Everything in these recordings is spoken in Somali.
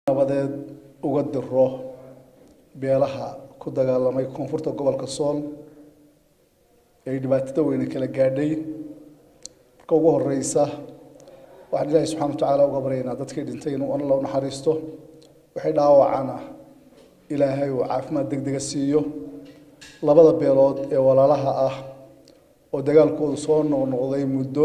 nabadeed uga diro beelaha ku dagaalamay koonfurta gobolka sool ee dhibaatada weyne kala gaadhay marka ugu horeysa waxaan ilaahay subxana watacaala uga baryaynaa dadkii dhintay inuu alla u naxariisto waxay dhaawacana ilaahay uu caafimaad deg dega siiyo labada beelood ee walaalaha ah oo dagaalkoodu soo noqnoqday muddo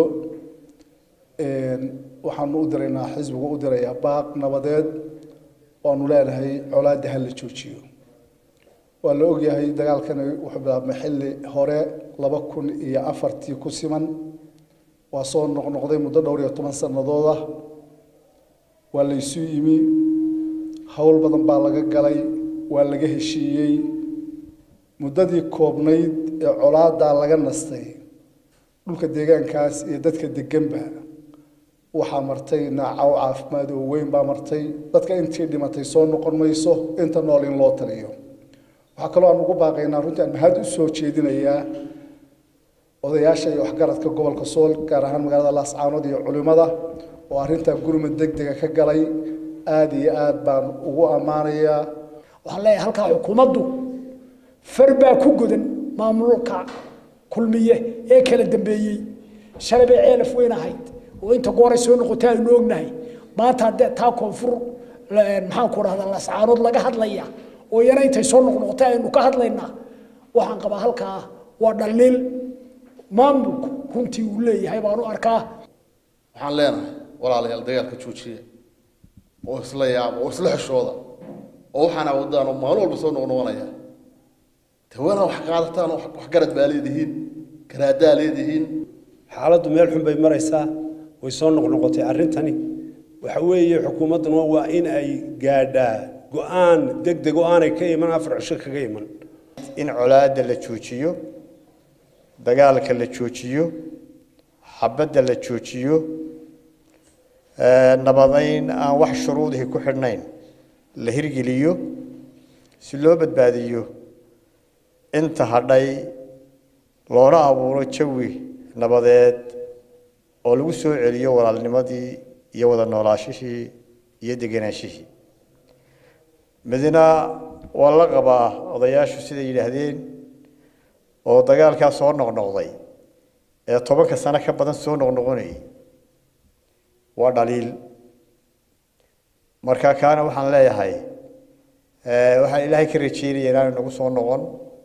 waxaanu u diraynaa xisbigu u dirayaa baaq nabadeed waanu leenahay colaadda ha la joojiyo waa la ogyahay dagaalkani wuxuu bilaabmay xilli hore laba kun iyo afartii ku siman waa soo noqnoqday muddo dhowr iyo toban sannadood ah waa la isu yimi howl badan baa laga galay waa laga heshiiyey muddadii koobnayd ee colaadaa laga nastay dhulka deegaankaas iyo dadka deganba waxaa martay naacaw caafimaad oo weyn baa martay dadka intii dhimatay soo noqon mayso inta nool in loo taliyo waxaa kaloo aan ugu baaqaynaa runtii aan mahad u soo jeedinayaa odayaasha iyo waxgaradka gobolka sool gaar ahaan magaalada laascaanood iyo culimada oo arrintaa gurmud deg dega ka galay aada iyo aad baan ugu ammaanayaa waxaan leeyahay halkaa xukuumaddu far baa ku godan maamulka kulmiye ee kala dambeeyey shalay bay ceelaf weyn ahayd oo inta gooray soo noqotay aynu ognahay maanta haddee taa koonfur maxaan ku dhahdaa lascaanood laga hadlaya oo iyana intay soo noqnoqotay aynu ka hadlaynaa waxaan qabaa halkaa waa dhaliil maamulku runtii uu leeyahay baan u arkaa waxaan leenahay walaalayaal dagaalka joojiya oo isla yaaba oo isla xeshooda oo waxaana wadaan oo maalin walba soo noqnoqonaya tawana wax qaadataan oo wax garad baa leedihiin garaadaa leedihiin xaaladdu meel xun bay maraysaa way soo noqnoqotay arrintani waxa weeye xukuumadduna waa in ay gaadhaa go-aan deg deg oo aanay ka iman afar cisho kaga iman in colaadda la joojiyo dagaalka la joojiyo xabadda la joojiyo nabadayn aan wax shuruudihii ku xidhnayn la hirgeliyo si loo badbaadiyo inta hadhay loona abuuro jawi nabadeed oo lagu soo celiyo walaalnimadii iyo wada noolaashihii iyo deganaanshihii midna waa la qabaa odayaashu siday yidhaahdeen oo dagaalkaa soo noqnoqday ee tobanka sano ka badan soo noqnoqonayay waa dhaliil marka kaana waxaan leeyahay waxaan ilaahay ka rajeynaya inaanu nagu soo noqon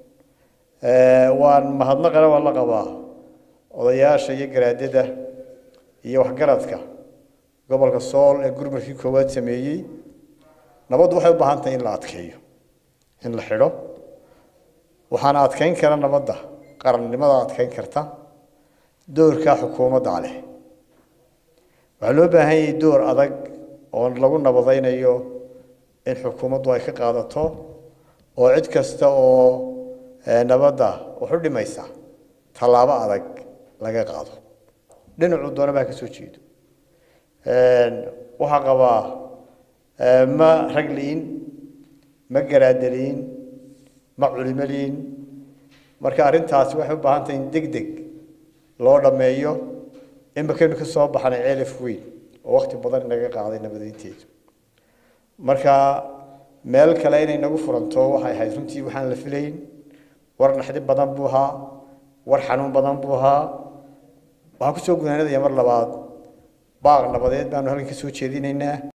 waan mahadnaqana waa la qabaa odayaasha iyo garaadada iyo waxgaradka gobolka sool ee gurmadkii koowaad sameeyey nabaddu waxay u baahan tahay in la adkeeyo in la xidho waxaana adkeyn kara nabadda qarannimada adkeyn karta doorkaa xukuumadda leh waxaa loo baahan yahay door adag oo lagu nabadaynayo in xukuumaddu ay ka qaadato oo cid kasta oo nabadda wax u dhimaysa tallaabo adag laga qaado dhinacu doona baa ka soo jeedo waxaa qabaa ma rag liin ma garaadaliin ma culimo liin marka arrintaasi waxay u baahan tahay in deg deg loo dhammeeyo imakaynu ka soo baxnay ceelaf weyn oo wakti badan inaga qaaday nabadeynteedu marka meel kale inay nagu furanto waxay ahayd runtii waxaan la filayn war naxdi badan buu ahaa war xanuun badan buu ahaa waxaan kusoo gudaanadaya mar labaad baaq nabadeed baanu halkan ka soo jeedinaynaa